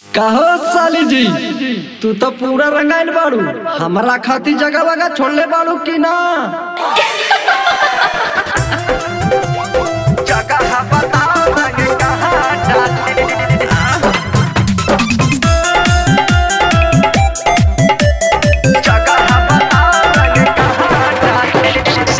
कहो साली जी तू तो पूरा रंगाइल बाड़ू हमरा खातिर जगह वगह छोड़ले बाड़ू कि ना जगह बताओ रंग कहाँ डाले जगह बताओ रंग कहाँ डाले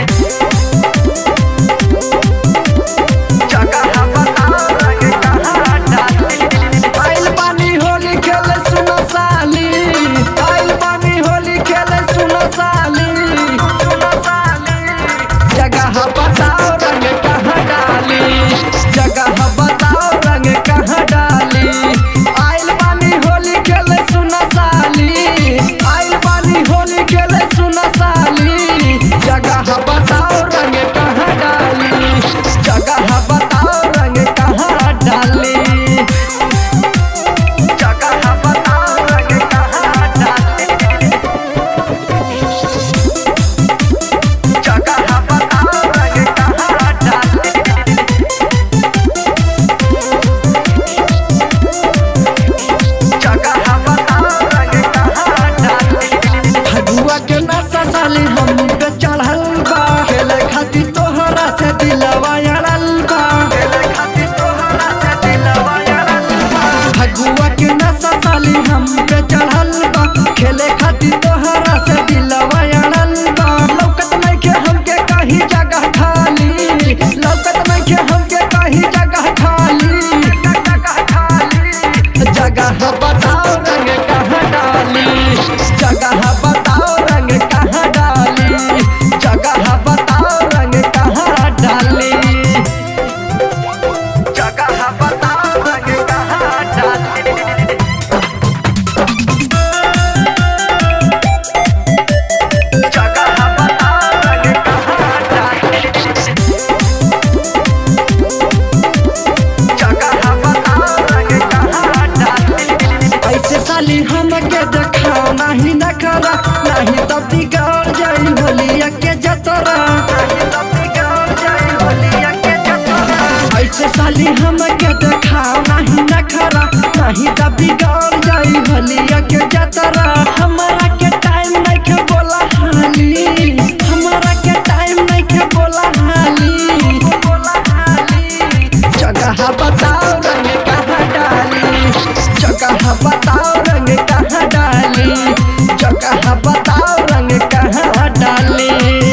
जगह बताओ रंग कहाँ डाले आइल बानी होली खेले सुनो साली आइल बानी होली खेले सुनो साली सुनो साली जगह बताओ रंग कहाँ डाली जगह बताओ रंग कहाँ डाली आइल बानी होली खेले सुनो साली आइल बानी होली खेले सुनो साली जगह बताओ रंग कहाँ डाली जगह बताओ रंग कहाँ डाली जगह बताओ रंग कहाँ डाले जगह बताओ रंग कहाँ डाले जगह बताओ रंग कहाँ डाले फगुआ के नशा साली हम पे चढ़ल बा खेले खातिर तोहरा से दिलवा अड़ल बा खेले खातिर तोहरा से दिलवा अड़ल बा फगुआ के नशा साली हम पे चढ़ल बा खेले खातिर तोहरा से दिलवा अड़ल बा लौकत नइखे हमके कहीं जगह खाली लौकत नइखे हमके कहीं जगह खाली जगह खाली जगह बताओ रंग कहाँ डाली जगह बताओ रंग कहाँ डाली जगह बताओ रंग कहाँ डाली जगह बताओ रंग कहाँ डाली जगह बताओ रंग कहाँ डाली जगह बताओ रंग कहाँ डाली ऐसे साली हमके देखाओ नहीं न करा नहीं तब बिगड़ जाई होलिया के जतरा नहीं तब बिगड़ जाई होलिया के जतरा ऐसे साली हमके देखाओ नहीं न करा नहीं तब बिगड़ जाई होलिया के जतरा हमारा के टाइम नहीं के बोला हाली हमारा के टाइम नहीं के बोला हाली बोला हाली जगह बताओ रंग कहाँ डाली जगह बताओ रंग कहाँ डाली जगह बताओ रंग कहाँ डाली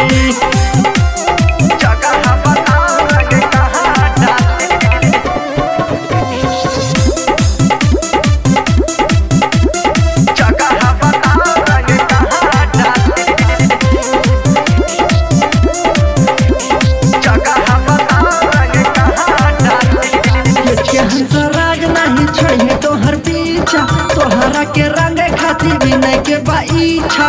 जगह बताओ रंग कहाँ डाली जगह बताओ रंग कहाँ डाली जगह बताओ रंग कहाँ डाली के हंसराज नहीं छोड़े तोहर पीछा तोहरा के रंग खातिर भी नहीं के बाईछा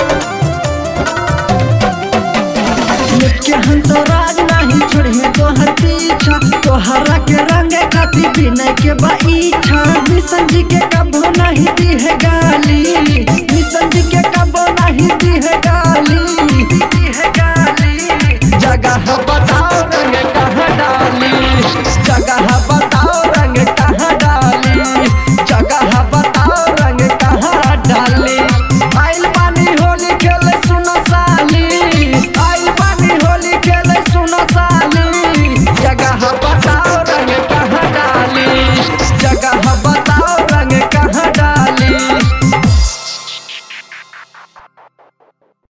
के हंसराज नहीं छोड़े तोहर पीछा तोहरा के रंग खातिर भी नहीं के बाईछा मिशन जी के